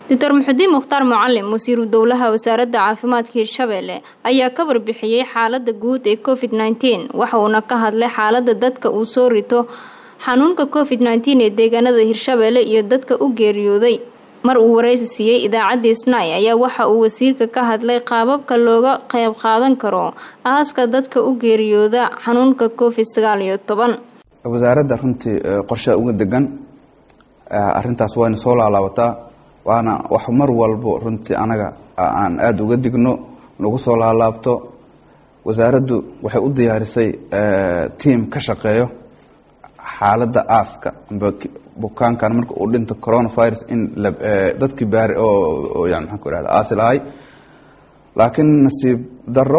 doctor muxudiin mukhtaar mucalim wasiiru dowlaha wasaaradda caafimaadka hirshabeelle ayaa ka warbixiyey xaalada guud ee covid nteen waxa uuna ka hadlay xaalada dadka uu soo rito xanuunka covid nteen ee deegaanada hirshabeelle iyo dadka u geeriyooday mar uu wareysi siiyey idaacaddii snai ayaa waxa uu wasiirka ka hadlay qaababka looga qeyb qaadan karo aaska dadka u geeriyooda xanuunka covid sagaal iyo toban wasaaradda runtii qorshaa uga degan arintaas wayna soo laalaabataa waana wax mar walbo runtii anaga aan aada uga digno nagu soo laalaabto wasaaraddu waxay u diyaarisay tiam ka shaqeeyo xaaladda aaska bukaankan marka uu dhinto coronavirus in dadkii baari oo yani maxaan ku ihahda aasi lahay laakiin nasiib daro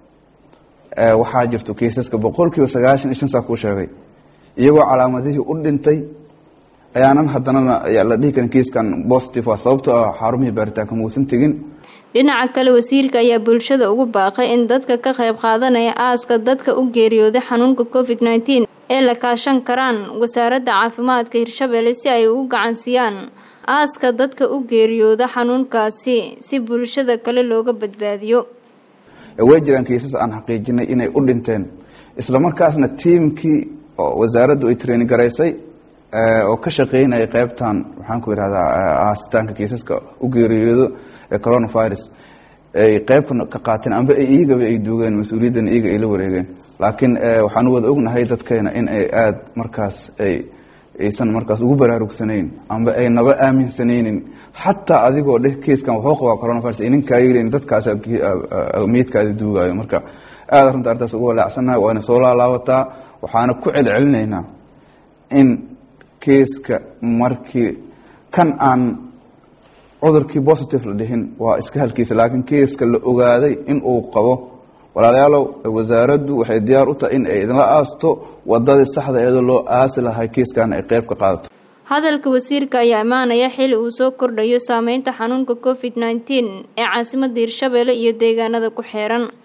waxaa jirto keisaska boqol kiiba sagaashan iyo shan saa kuu sheegay iyagoo calaamadihii u dhintay ayaanan haddanana la dhihi karin kiiskan positive waa sababtoo ah xarumihii baaritaanka muusan tegin dhinaca kale wasiirka ayaa bulshada ugu baaqay in dadka ka qayb qaadanaya aaska dadka u geeriyooday xanuunka covid nteen ee la kaashan karaan wasaaradda caafimaadka hirshabeelle si ay ugu gacansiiyaan aaska dadka u geeriyooda xanuunkaasi si bulshada kale looga badbaadiyo way jiraan kiisas aan xaqiijinay inay u dhinteen isla markaasna tiimkii oo wasaaraddu ay training garaysay oo ka shaqeynaya qeybtan waxaan ku ihahdaa aasitaanka kiisaska u geeriyoodo ee coronavirus ay qeyb ka qaateen amba iyagaba ay duugeen mas-uuliyaddan iyaga ay la wareegeen laakiin waxaan wada ognahay dadkeena in ay aada markaas ay aysan markaas ugu baraarugsanayn amba ay naba aaminsanaynin xataa adigoo dheh kiiskan wuxuu qabaa coronavirus ay ninkaa yelin dadkaas meydkaadi duugaayo marka aada runta arrintaas ugu walaacsannahay waana soo laalaabataa waxaana ku celcelinaynaa in kiiska markii kan aan cudurkii positive la dhihin waa iska halkiisa laakiin kiiska la ogaaday in uu qabo walaalayaalow wasaaraddu waxay diyaar u tahay in ay idinla aasto wadadii saxda eedoo loo aasi lahay kiiskan ay qeyb ka qaadato hadalka wasiirka ayaa imaanaya xili uu soo kordhayo saameynta xanuunka covid nteen ee caasimadda hirshabeelle iyo deegaanada ku xeeran